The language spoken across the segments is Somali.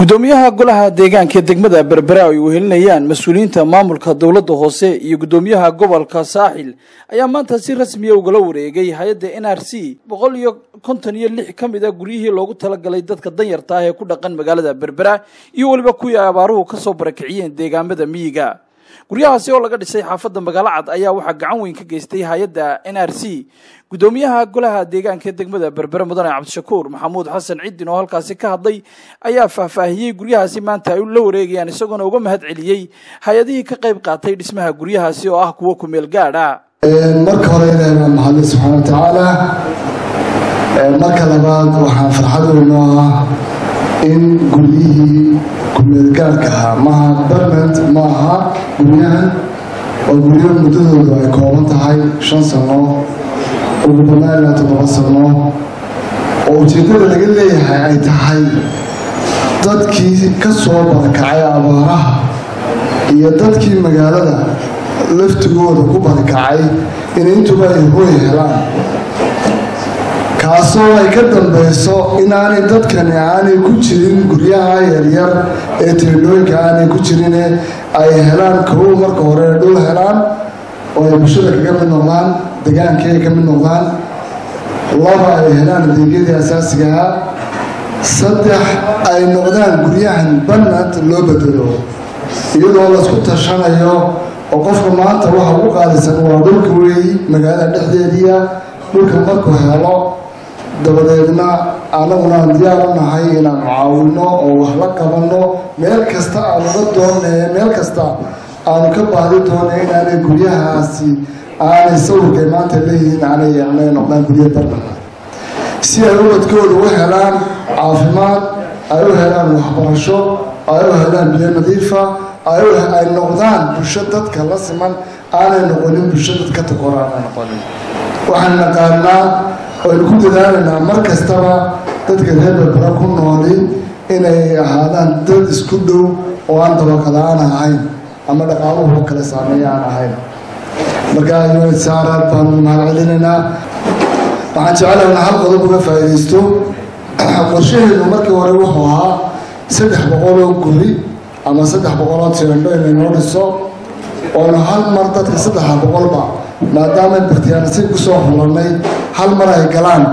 gudoomiyaha golaha deegaanka degmada berbera ay wehelinayaan mas-uuliyiinta maamulka dowladda hoose iyo gudoomiyaha gobolka saaxil ayaa maanta si rasmiya ugala wareegay hay-adda n r c boqol iyo konton iyo lix ka mid a guryihii loogu talagalay dadka danyarta ah ee ku dhaqan magaalada berbera iyo weliba kuwii abaaruhu kasoo barakiciyeen deegaamada miyiga guryahaasi oo laga dhisay xaafadda magaalo cad ayaa waxaa gacan weyn ka geystay hay-adda n r c gudoomiyaha golaha deegaanka degmada berbere mudane cabdishakuur maxamuud xasan ciddin oo halkaasi ka hadlay ayaa faahfaahiyey guryahaasi maanta ay la wareegayaan isagoona uga mahad celiyey hay-adihii ka qayb qaatay dhismaha guryahaasi oo ah kuwo kumeel gaadha marka hore ilaahay baa mahadlay subxaana wa tacaala marka labaad waxaan farxad weyno ah in guryihii kumeelgaarka ahaa maaha barment ma aha guryahan oo guryo muddadoodu ay kooban tahay shan sano ugu badnaan ilaa toddoba sano oo ujeeddada laga leeyahay ay tahay dadkii ka soo barakacay abaaraha iyo dadkii magaalada laftigooda ku barakacay in intuba ay hooy helaan kaasoo ay ka dambayso inaanay dadkani aanay ku jirin guryaha yaryar ee teedhooyinka aanay ku jirine ay helaan kow marka hore dhul helaan oo ay bulshada kaga mid noqdaan degaankii ay ka mid noqdaan laba ay helaan adeegyadii asaasigaha saddex ay noqdaan guryahan banad loo bedelo iyadoo laisku tashanayo oo qofka maanta waxa ugu qaalisan waa dhulka weeyi magaalada dhexdeediia dhulka markuu helo dabadeedna anaguna aan diyaar u nahay inaan caawino oo wax la qabanno meel kasta aan uga doonay meel kasta aanu ka baadi doonay inaanay guryahaasi aanay sawirkay maanta leeyihiin aanay yeelnay noqdaan gurya barbaha si ay ubadkooda u helaan caafimaad ay u helaan waxbarasho ay u helaan biyo nadiifa ay noqdaan bulsho dadka la siman aanay noqonin bulsho dadka takor aanay noqonin waxaan naqaanaa aynu ku dadaalaynaa mar kastaba dadka reer berbera ku nooli inay ahaadaan dad isku dhow oo aan dabaqada-aan ahayn ama dhaqaaluhu kale saameeya aan ahayn markaa saaraad baanu mahad celinaynaa waxaan jecelahay in hal qodob uga faa'iidaysto qorshaheedu markii hore wuxuu ahaa saddex boqoloo guri ama saddex boqoloo tiendho inaynoo dhiso oonu hal mar dadka saddexa boqolba maadaama bartiyaanasiib kusoo xulanay hal mar ay galaan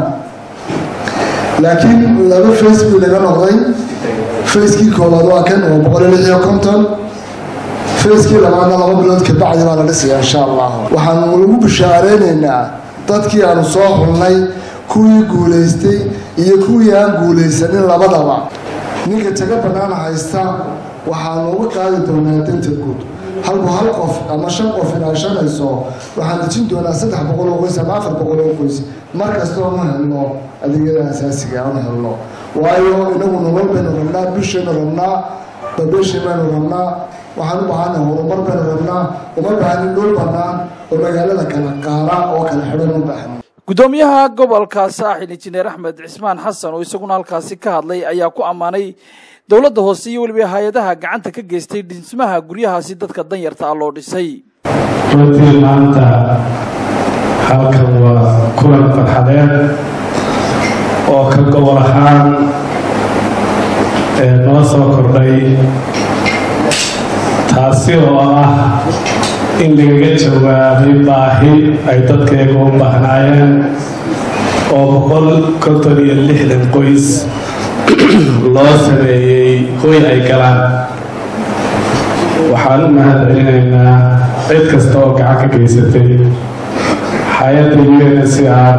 laakiin laba face buu naga noqday facekii koowaad waa kan waa boqol iyo lix iyo konton facekii labaadna laba bilood kabacdi baa la dhisaya insha allah waxaanu ugu bishaareynayna dadkii aanu soo xulnay kuwii guulaystay iyo kuwii aan guulaysanin labadaba ninka taga bannaan haysta waxaanu uga qaadi doonaa danta guud halku hal qof ama shan qof inaashanayso waxaan dejin doonaa saddex boqol oo qoys ama afar boqol oo qoys mar kastoo ma helno adeegyada asaasiga aan helno waayo inagu nolol baynu rabnaa bishaynu rabnaa babeeshay baynu rabnaa waxaan u baahana horumar baynu rabnaa uma baahanin dhul bannaan oo magaalada kala qaara oo kala xidhan u baahan gudoomiyaha gobolka saaxil injineer axmed cismaan xasan oo isaguna halkaasi ka hadlay ayaa ku ammaanay dowladda hoose iyo weliba hay-adaha gacanta ka geystay dhismaha guryahaasi dadka danyarta ah loo dhisay runtii maanta halkan waa kulan farxadeed oo ka gobol ahaan noo soo kordhay taasi oo ah in lagaga jawaabay baahi ay dadkeega u baahnaayeen oo boqol konton iyo lixdan qoys loo sameeyey hoy ay galaan waxaan u mahad celinaynaa cid kasta oo gacan ka geysatay hay-adda u n c r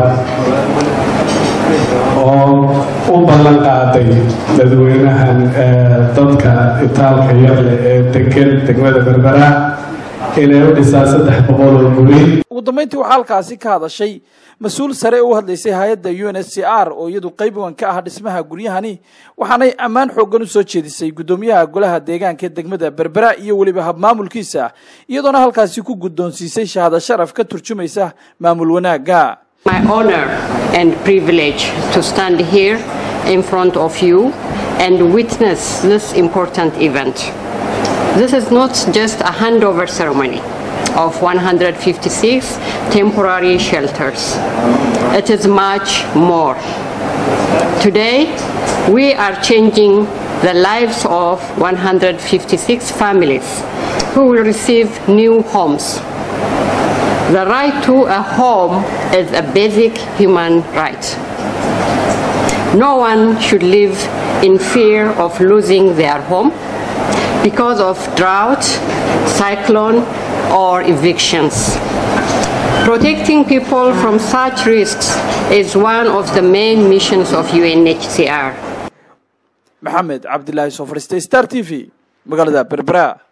oo u ballan qaaday dadweynahan dadka itaalka yarleh ee degan degmada berbera inay u dhisaan saddex boqol oo guri ugu dambeyntii waxaa halkaasi ka hadashay mas-uul sare u hadlaysay hay-adda u n s c r oo iyadu qayb weyn ka ah dhismaha guryahani waxaanay ammaan xooggan u soo jeedisay guddoomiyaha golaha deegaanka degmada berbera iyo weliba habmaamulkiisa iyadoona halkaasi ku guddoonsiisay shahaado sharaf ka turjumaysa maamul wanaagga My honor and privilege to stand here in front of you and witness this important event. This is not just a handover ceremony of 156 temporary shelters. It is much more. Today, we are changing the lives of 156 families who will receive new homes. The right to a home is a basic human right. No one should live in fear of losing their home because of drought, cyclone, or evictions. Protecting people from such risks is one of the main missions of UNHCR. maxamed cabdilaahi soo fadhiistay star t v magaalada berbera